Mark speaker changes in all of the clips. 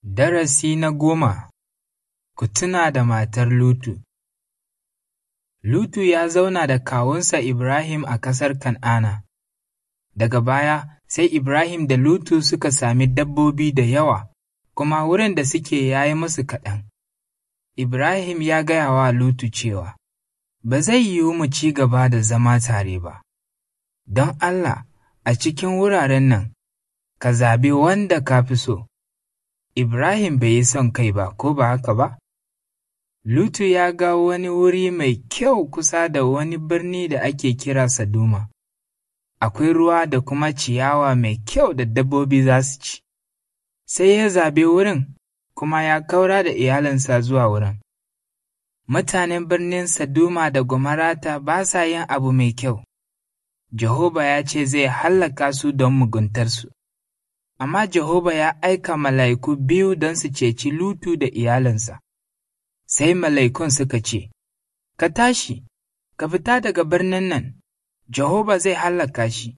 Speaker 1: Darasi na goma Ku tuna da matar Lutu Lutu ya zauna da kawunsa Ibrahim a ƙasar Kan'ana. Daga baya, sai Ibrahim da Lutu suka sami dabbobi da yawa, kuma wurin da suke ya yi musu kaɗan. Ibrahim ya gaya wa Lutu cewa, Ba zai yiwu mu ci gaba da zama tare ba, don Allah a cikin wuraren nan, ka zaɓi wanda ka fi so. Ibrahim bai yi son kai ba, ko ba haka ba? Lutu ya ga wani wuri mai kyau kusa da wani birni da ake kira Saduma. Akwai ruwa da kuma ciyawa mai kyau da dabbobi za su ci. Sai ya zabe wurin, kuma ya kaura da iyalinsa zuwa wurin. Mutanen birnin Saduma da Gomarata ba sa yin abu mai kyau. Jehoba ya ce zai hallaka su don muguntarsu. amma Jehova ya aika mala'iku biyu don su ceci Lutu da iyalinsa. Sai mala'ikun suka ce, Ka tashi, ka fita daga birnin nan, Jehova zai hallaka shi.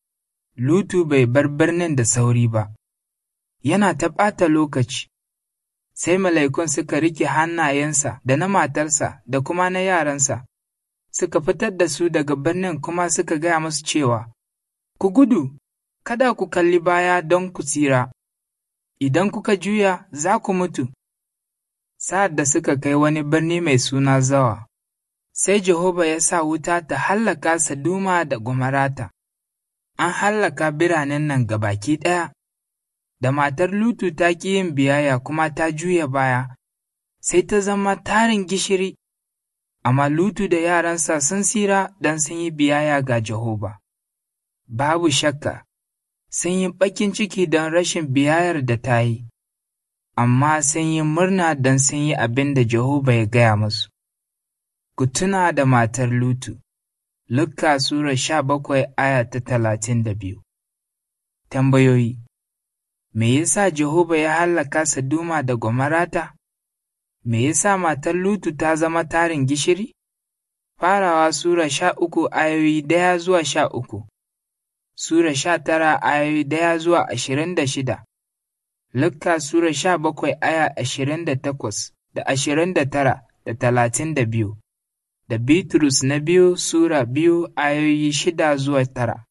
Speaker 1: Lutu bai bar birnin da sauri ba, yana ta ɓata lokaci. Sai mala'ikun suka rike hannayensa da na matarsa da kuma na yaransa, suka fitar da su daga birnin kuma suka gaya musu cewa, Ku gudu, kada ku kalli baya don ku tsira, idan kuka juya za ku mutu. Sa'ad da suka kai wani birni mai suna Zawa, sai Jehova ya sa wuta ta hallaka Saduma da Gomarata, an hallaka biranen nan gabaki ɗaya, da matar Lutu ta ƙi yin biyayya kuma ta juya baya, sai ta zama tarin gishiri, amma Lutu da yaransa sun tsira don sun yi biyayya ga Jehova. Babu shakka, sun yi baƙin ciki don rashin biyayyar da ta yi, amma sun yi murna don sun yi abin da Jehova ya gaya musu. Ku tuna da matar Lutu, Lukka Sura sha bakwai aya ta talatin da biyu. Tambayoyi Me yasa Jehova ya hallaka Saduma da Gomarata? Me yasa matar Lutu ta zama tarin gishiri? Farawa Sura sha uku ayoyi ɗaya zuwa sha uku. Sura sha tara ayoyi ɗaya zuwa ashirin da shida, Lukka Sura sha bakwai aya ashirin da takwas da ashirin da tara da talatin da biyu, da Bitrus na biyu Sura biyu ayoyi shida zuwa tara.